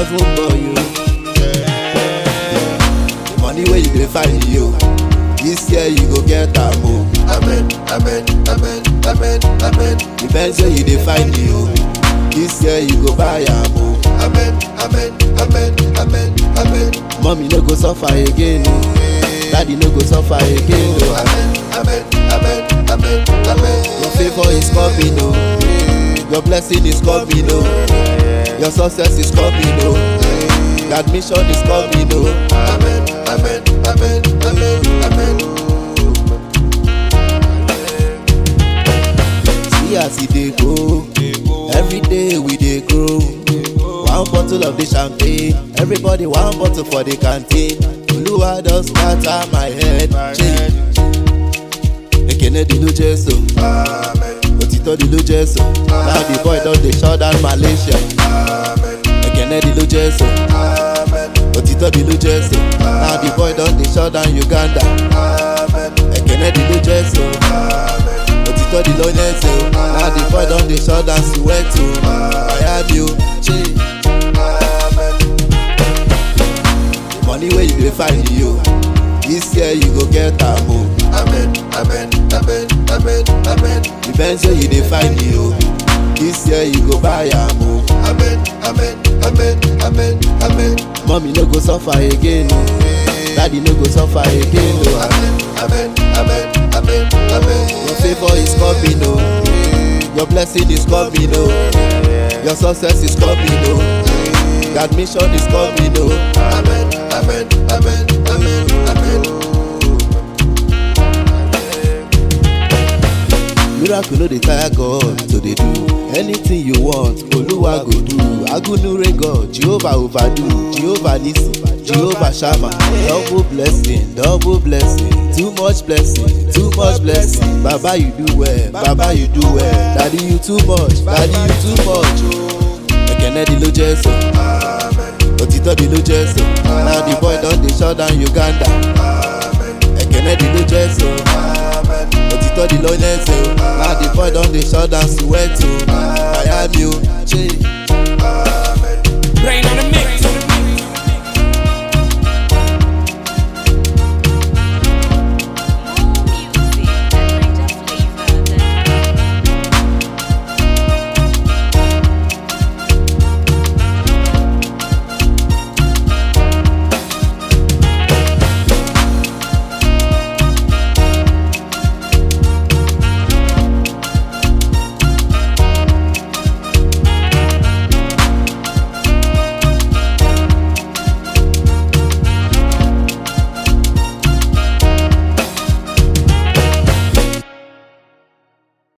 heaven boy you. The money where you dey find you, this year you go get am o. Amen, amen, amen, amen, amen. The Benz where you dey find you, this year you go buy am o. Amen, amen, amen, amen, amen. Mommy no go suffer again o, daddy no go suffer again o. Amen, amen, amen, amen, amen. Your favour is coming o, your blessing is coming o, your success is coming o, your admission is coming o. Amen, amen, amen, amen, amen. See as e dey go, every day we dey grow. One bottle of the champagne, everybody one bottle for the canteen. Oluwa don scatter my head. Change. Ekene di ló jẹ́ so, Amen, òtítọ́ di ló jẹ́ so. Now the boy don dey shut down Malaysia. amen, Ekene di ló jẹ́ so, amen, òtítọ́ di ló jẹ́ so. Now the boy don dey shut down Uganda. amen, Ekene di ló jẹ́ so, amen. òtítọ́ di ló yẹn so. Now the boy don dey shut down Soweto. Miami o, change. Amen, money wey you dey find you this year you go get am o amen, amen, amen, amen, amen. the benz wey you dey find you this year you go buy am o Amen, amen, amen, amen, amen. mommy no go suffer again o daddy no go suffer again o Amen, amen, amen, amen, amen. your favour is coming o your blessing is coming o your success is coming o your admission is coming o. Amen, amen, amen, amen, amen. miracle no dey tire god to dey do anything you want oluwa go do agunure god jehovah overdo jehovah nisi jehovah shama double blessing double blessing too much blessing too much blessing baba you do well baba you do well daddy you too much daddy you too much ekene di ló jẹ́ so òtítọ́ di ló jẹ́ so now the boy don dey shut down uganda ekene di ló jẹ́ so. òtítọ́ di lọ́yẹ̀sẹ̀ o now the boy don dey shut down Soweto Miami o ṣe